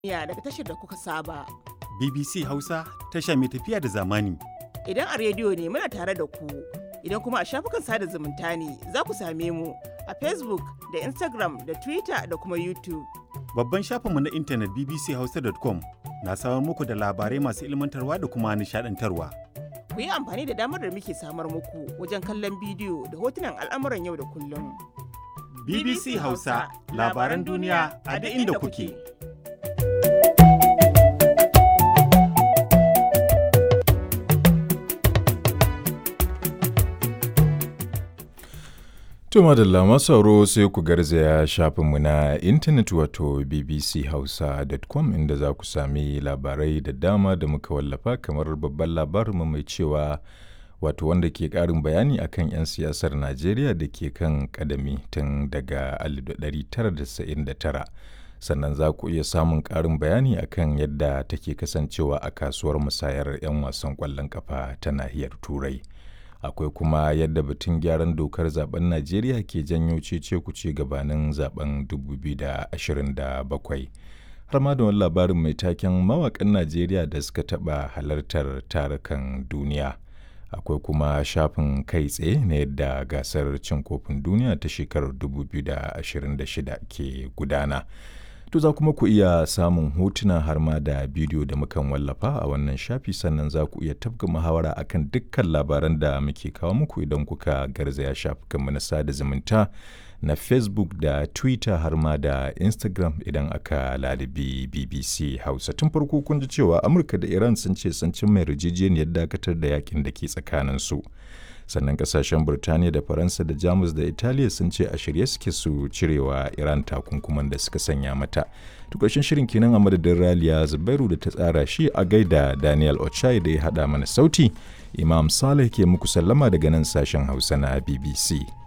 duniya daga tashar da kuka saba. BBC Hausa tasha mai tafiya da zamani. Idan a rediyo ne muna tare da ku, idan kuma a shafukan sada zumunta ne za ku same mu a Facebook da Instagram da Twitter da kuma YouTube. Babban shafinmu na intanet bbchausa.com na samar muku da labarai masu ilmantarwa da kuma nishadantarwa. Ku yi amfani da damar da muke samar muku wajen kallon bidiyo da hotunan al'amuran yau da kullum. BBC Hausa labaran duniya a duk inda kuke. To madalla masu sauro sai ku garzaya shafinmu na intanet wato bbchausa.com inda za ku sami labarai da dama da muka wallafa kamar babban labarinmu mai cewa wato wanda ke ƙarin bayani akan 'yan siyasar Najeriya da ke kan kadami tun daga 1999. Sannan za ku iya samun ƙarin bayani akan yadda take kasancewa a kasuwar musayar 'yan wasan ƙwallon ƙafa ta nahiyar Turai. akwai kuma yadda batun gyaran dokar zaben najeriya ke janyo cece kuce gabanin zaben 2027 har ma da wani labarin mai taken mawakan najeriya da suka taɓa halartar tarukan duniya akwai kuma shafin kai tsaye na yadda gasar cin kofin duniya ta shekarar 2026 ke gudana To za kuma ku iya samun hotuna har ma da bidiyo da mukan wallafa a wannan shafi sannan za ku iya tafka muhawara akan dukkan labaran da muke kawo muku idan kuka garzaya shafukanmu na sada zumunta na Facebook da Twitter har ma da Instagram idan aka lalibi BBC Hausa. Tun farko kun ji cewa Amurka da Iran sun ce sun cimma yarjejeniyar dakatar da yakin da ke tsakaninsu. sannan kasashen Burtaniya da Faransa da Jamus da Italiya sun ce a shirye suke su cirewa Iran takunkuman da suka sanya mata. Tukashin shirin kenan a madadin Raliya Zubairu da ta tsara shi a gaida Daniel Ochai da ya haɗa mana sauti. Imam Saleh ke muku sallama daga nan sashen Hausa na BBC.